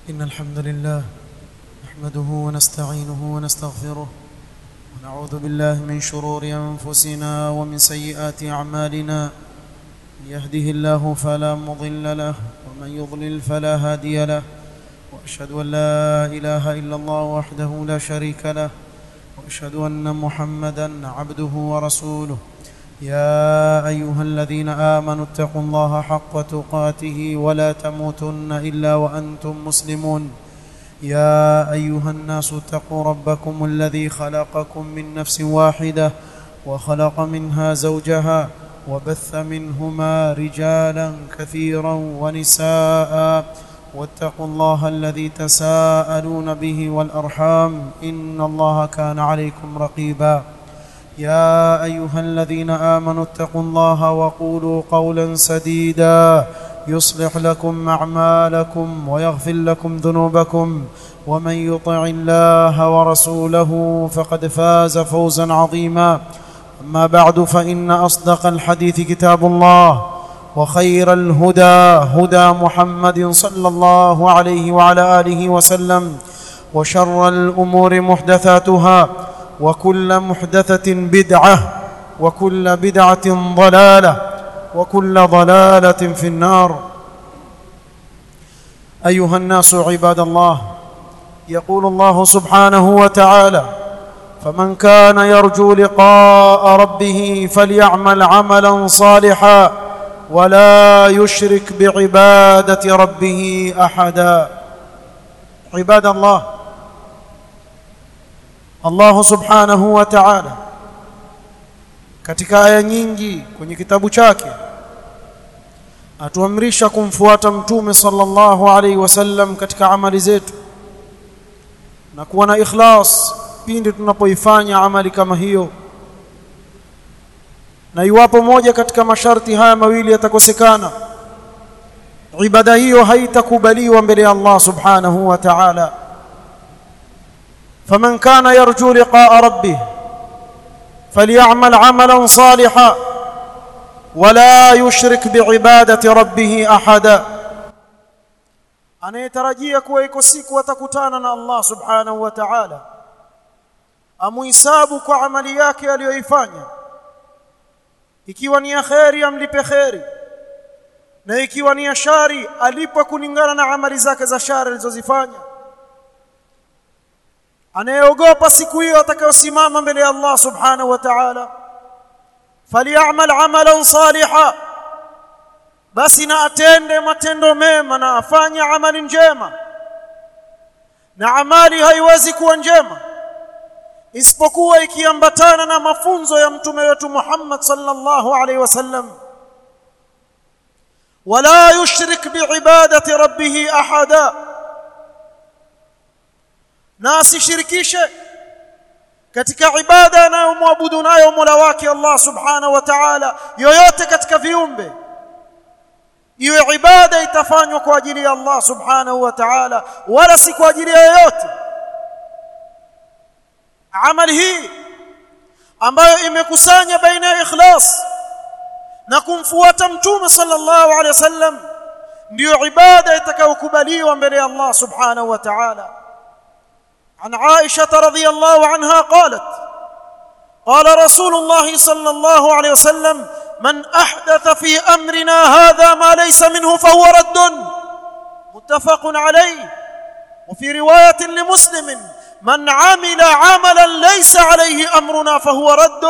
إن الحمد لله نحمده ونستعينه ونستغفره ونعوذ بالله من شرور أنفسنا ومن سيئات أعمالنا من يهده الله فلا مضل له ومن يضلل فلا هادي له وأشهد أن لا إله إلا الله وحده لا شريك له وأشهد أن محمدا عبده ورسوله يا أيها الذين آمنوا اتقوا الله حق تقاته ولا تموتن إلا وأنتم مسلمون يا أيها الناس اتقوا ربكم الذي خلقكم من نفس واحدة وخلق منها زوجها وبث منهما رجالا كثيرا ونساء واتقوا الله الذي تساءلون به والأرحام إن الله كان عليكم رقيبا يا أيها الذين آمنوا اتقوا الله وقولوا قولا سديدا يصلح لكم أعمالكم ويغفر لكم ذنوبكم ومن يطع الله ورسوله فقد فاز فوزا عظيما أما بعد فإن أصدق الحديث كتاب الله وخير الهدى هدى محمد صلى الله عليه وعلى آله وسلم وشر الأمور محدثاتها وكل محدثة بدعة وكل بدعة ضلالة وكل ضلالة في النار أيها الناس عباد الله يقول الله سبحانه وتعالى فمن كان يرجو لقاء ربه فليعمل عملا صالحا ولا يشرك بعبادة ربه أحدا عباد الله Allah subhanahu wa ta'ala katika aya nyingi kwenye kitabu chake atuamrisha kumfuata mtume sallallahu alaihi wasallam katika amali zetu na kuwa na ikhlas pindi tunapoifanya amali kama hiyo na iwapo moja katika masharti haya mawili yatakosekana ibada hiyo haitakubaliwa mbele ya Allah subhanahu wa ta'ala فمن كان يرجو لقاء ربه فليعمل عملا صالحا ولا يشرك بعباده ربه احدا anayetarajia kuwa iko siku atakutana na Allah subhanahu wa ta'ala amuhisabu kwa amali yake aliyoifanya ikiwa ni ya kheri amlipe kheri na ikiwa ni ya shari alipe kulingana na amali zake za shari alizozifanya anayeogopa siku hiyo atakayosimama mbele ya Allah subhanahu wa ta'ala falyamal amalan saliha basi na atende matendo mema na afanye amali njema na amali haiwezi kuwa njema isipokuwa ikiambatana na mafunzo ya mtume wetu Muhammad sallallahu alaihi wasallam wala yushrik biibadati rabbih ahada na asishirikishe katika ibada anayomwabudu nayo Mola wake Allah Subhanahu wa Ta'ala yoyote katika viumbe iwe ibada itafanywa kwa ajili ya Allah Subhanahu wa Ta'ala wala si kwa ajili ya yoyote amali hii ambayo imekusanya baina ya ikhlas na kumfuata mtume sallallahu alaihi wasallam ndiyo ibada itakayokubaliwa mbele ya Allah Subhanahu wa Ta'ala عن عائشه رضي الله عنها قالت قال رسول الله صلى الله عليه وسلم من احدث في امرنا هذا ما ليس منه فهو رد متفق عليه وفي روايه لمسلم من عمل عملا ليس عليه امرنا فهو رد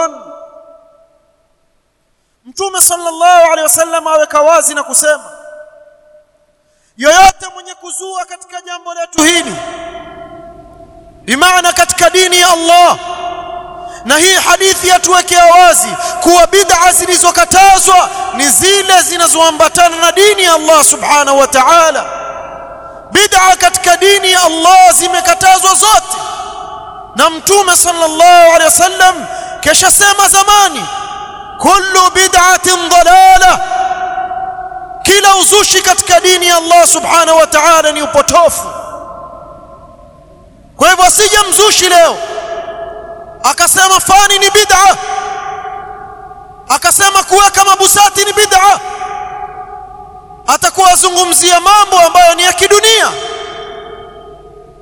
mtume sallallahu alaihi wasallam aweka wazi na kusema yoyote mwenye kuzua katika jambo letu hili bimaana katika dini ya Allah na hii hadithi yatuwekea wazi kuwa bid'a zilizokatazwa ni zile zinazoambatana na dini ya Allah subhanahu wa ta'ala bid'a katika dini ya Allah zimekatazwa zote na mtume sallallahu alaihi wasallam kisha sema zamani kullu bid'atin dalala kila uzushi katika dini ya Allah subhanahu wa ta'ala ni upotofu kwa hivyo asije mzushi leo akasema fani ni bid'a akasema kuweka mabusati ni bid'a atakuwa azungumzia mambo ambayo ni ya kidunia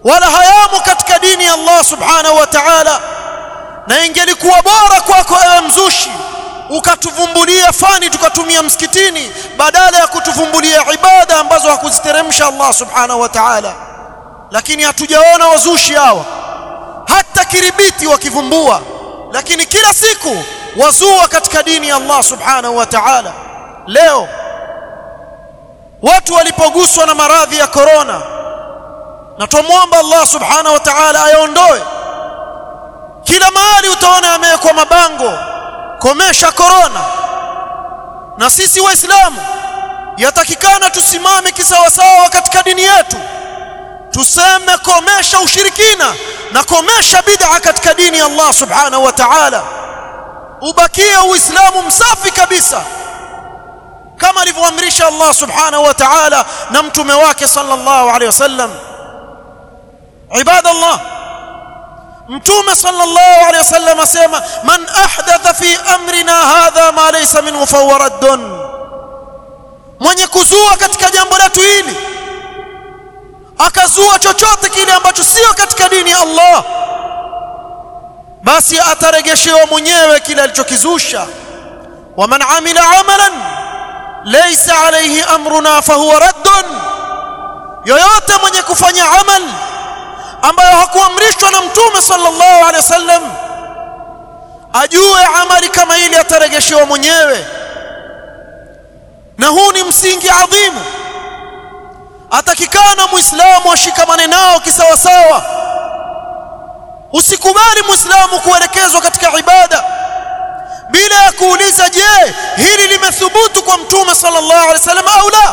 wala hayamo katika dini ya Allah subhanahu wa ta'ala na ingelikuwa bora kwako ewe mzushi ukatuvumbulia fani tukatumia msikitini badala ya kutuvumbulia ibada ambazo hakuziteremsha Allah subhanahu wa ta'ala lakini hatujaona wazushi hawa hata kiribiti wakivumbua lakini kila siku wazua katika dini ya Allah subhanahu wa ta'ala leo watu walipoguswa na maradhi ya korona na tumwomba Allah subhanahu wa ta'ala ayaondoe kila mahali utaona yamewekwa mabango komesha korona na sisi waislamu yatakikana tusimame kisawasawa katika dini yetu tuseme komesha ushirikina na komesha bid'a katika dini ya Allah subhanahu wa ta'ala ubakie uislamu msafi kabisa kama alivyoamrisha Allah subhanahu wa ta'ala na mtume wake sallallahu alaihi wasallam ibadallah mtume sallallahu alaihi wasallam asema man ahdatha fi amrina hadha ma laysa minhu fahuwa raddun mwenye kuzua katika jambo letu hili akazua chochote kile ambacho sio katika dini ya Allah basi ataregeshewa mwenyewe kile alichokizusha waman amila amalan laysa alayhi amruna fahuwa raddun yoyote mwenye kufanya amal ambayo hakuamrishwa na mtume sallallahu alaihi wasallam ajue amali kama ile ataregeshewa mwenyewe na huu ni msingi adhimu atakikana muislamu ashikamane nao kisawasawa usikubali muislamu kuelekezwa katika ibada bila ya kuuliza je hili limethubutu kwa mtume sallallahu alaihi wasallam au la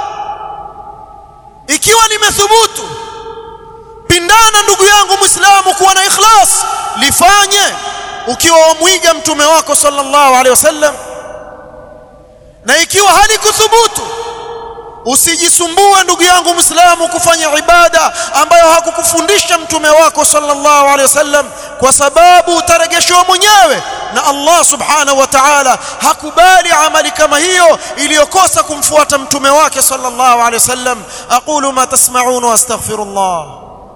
ikiwa limethubutu pindana ndugu yangu muislamu kuwa na ikhlas lifanye ukiwa wamwiga mtume wako sallallahu alaihi wasallam na ikiwa halikuthubutu usijisumbue ndugu yangu muislamu kufanya ibada ambayo hakukufundisha mtume wako sallallahu alaihi wasallam kwa sababu utaregeshwa mwenyewe na Allah subhanahu wa ta'ala hakubali amali kama hiyo iliyokosa kumfuata mtume wake sallallahu alaihi wasallam aqulu ma tasma'un wa astaghfirullah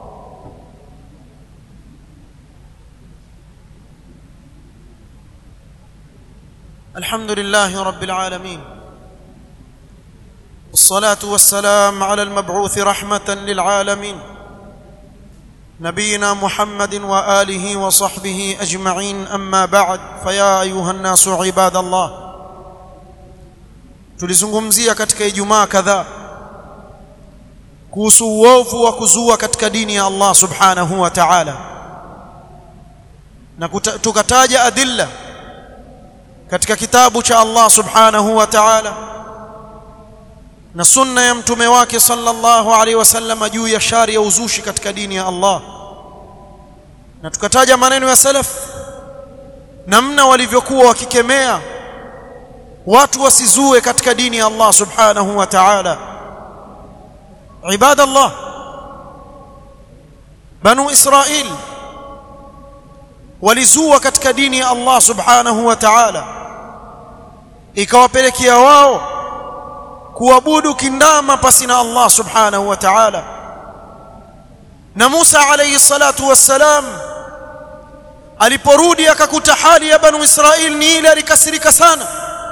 الحمد لله رب العالمين والصلاه والسلام على المبعوث رحمه للعالمين نبينا محمد واله وصحبه اجمعين اما بعد فيا ايها الناس عباد الله tulizungumzia katika ijumaa kadhaa kuhusu uovu wa kuzua katika dini ya Allah subhanahu wa ta'ala na tukataja adilla katika kitabu cha Allah subhanahu wa ta'ala na sunna ya mtume wake sallallahu alaihi wasallam juu ya shari ya uzushi katika dini ya Allah na tukataja maneno ya salaf namna walivyokuwa wakikemea watu wasizue katika dini ya Allah subhanahu wa ta'ala ibadallah banu israil walizua katika dini ya Allah subhanahu wa ta'ala ikawapelekea wao kuabudu kindama pasi na Allah subhanahu wa ta'ala na Musa alayhi salatu wassalam aliporudi akakuta hali ya banu Israil ni ile alikasirika sana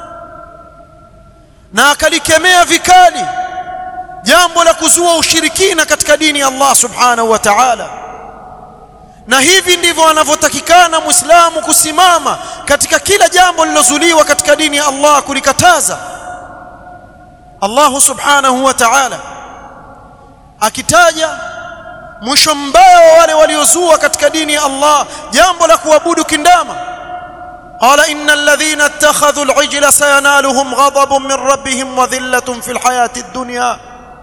na akalikemea vikali jambo la kuzua ushirikina katika dini ya Allah subhanahu wa ta'ala na hivi ndivyo anavyotakikana muislamu kusimama katika kila jambo lilozuliwa katika dini ya Allah kulikataza Allah subhanahu wa ta'ala akitaja mwisho mbaya wa wale waliozua katika dini ya Allah jambo la kuabudu kindama قال ان الذين اتخذوا العجل سينالهم غضب من ربهم وذله في الحياه الدنيا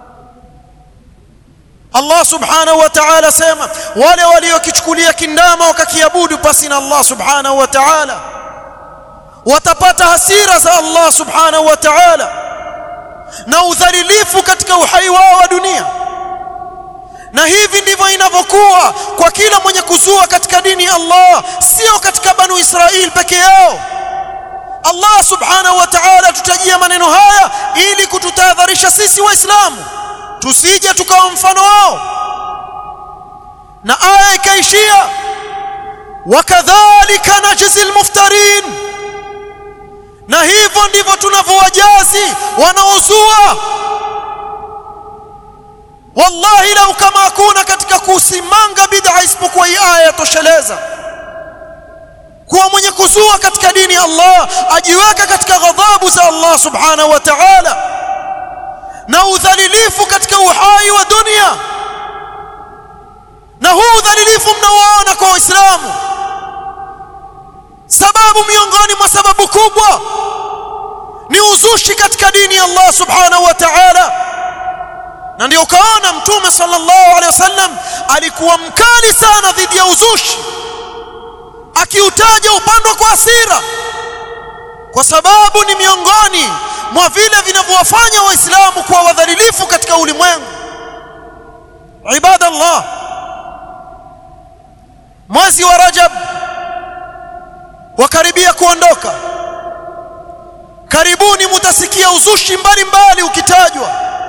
Allah subhanahu wa ta'ala sema wale waliokichukulia kindama wakakiabudu pasi na Allah subhanahu wa ta'ala watapata hasira za Allah subhanahu wa ta'ala na udhalilifu katika uhai wao wa dunia na hivi ndivyo inavyokuwa kwa kila mwenye kuzua katika dini ya Allah sio katika banu Israil peke yao Allah subhanahu wa ta'ala tutajia maneno haya ili kututahadharisha sisi waislamu tusije tukawa mfano wao na aya ikaishia wakadhalika najzi almuftarin na hivyo ndivyo tunavyowajazi wanaozua wallahi lau kama hakuna katika kusimanga bid'a isipokuwa hii aya yatosheleza kuwa mwenye kuzua katika dini ya Allah ajiweka katika ghadhabu za Allah subhanahu wa ta'ala na udhalilifu katika uhai wa dunia na huu udhalilifu mnaoona kwa waislamu sababu miongoni mwa sababu kubwa ni uzushi katika dini ya Allah subhanahu wa ta'ala na ndio ukaona mtume sallallahu alaihi wasallam alikuwa mkali sana dhidi ya uzushi akiutaja upandwa kwa hasira kwa sababu ni miongoni mwa vile vinavyowafanya waislamu kuwa wadhalilifu katika ulimwengu ibadallah mwezi wa rajab wakaribia kuondoka karibuni mutasikia uzushi mbalimbali ukitajwa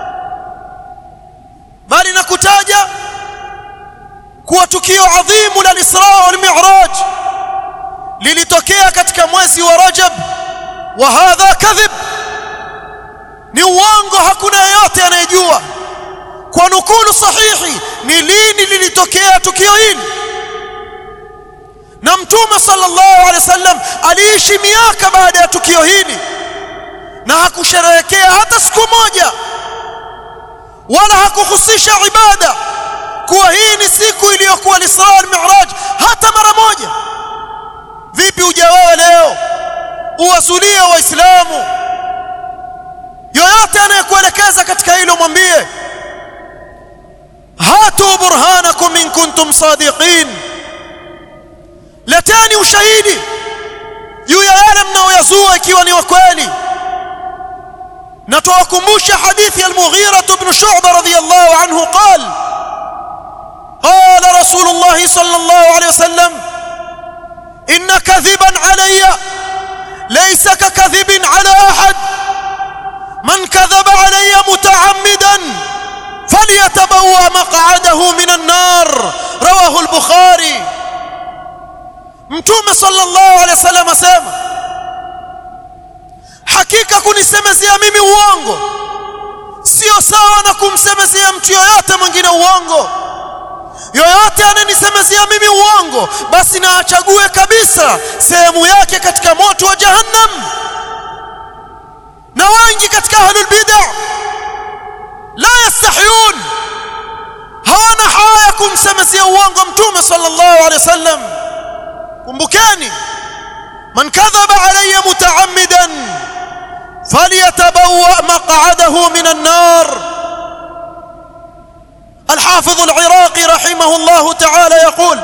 bali na kutaja kuwa tukio adhimu la Isra wal Mi'raj lilitokea katika mwezi wa Rajab wa hadha kadhib ni uongo hakuna yeyote anayejua kwa nukulu sahihi ni lini lilitokea tukio hili na mtume sallallahu alaihi wasallam aliishi miaka baada ya tukio hili na hakusherehekea hata siku moja wala hakuhusisha ibada kuwa hii ni siku iliyokuwa Isra al-Mi'raj hata mara moja vipi ujawewe leo uwasulie waislamu yoyote anayekuelekeza katika hilo mwambie hatu burhanakum in kuntum sadiqin leteni ushahidi juu ya yale mnaoyazua ikiwa ni wa kweli na tuwakumbusha hadithi ya al-Mughira ibn Shu'bah radhiyallahu anhu qal قال رسول الله صلى الله عليه وسلم إن كذبا علي ليس ككذب على أحد من كذب علي متعمدا فليتبوأ مقعده من النار رواه البخاري mtume sallallahu alaihi wasallam asema hakika kunisemezea mimi uongo sio sawa na kumsemezea mtu yoyote mwingine uongo yoyote ananisemezea mimi uongo basi na achague kabisa sehemu yake katika moto wa jahannam na wengi katika ahlul bid'ah la yastahyun hawana haya kumsemezea uongo mtume sallallahu alaihi wasallam kumbukeni man kadhaba alayya mutaammidan falyatabawwa maq'adahu minan nar الحافظ العراقي رحمه الله تعالى يقول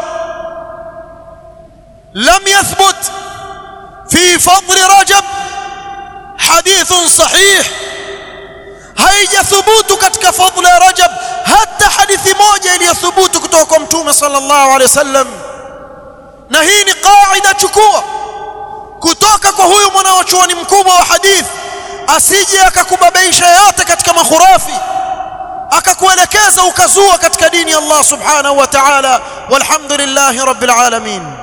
لم يثبت في فضل رجب حديث صحيح haijathubutu katika fadhila ya Rajab hata hadithi moja iliyothubutu kutoka kwa Mtume sallallahu alaihi wasallam na hii ni kaida chukua kutoka kwa huyu mwanachuoni mkubwa wa hadith asije akakubabaisha yote katika makhurafi akakuelekeza ukazua katika dini ya Allah subhanahu wa ta'ala walhamdulillahi rabbil alamin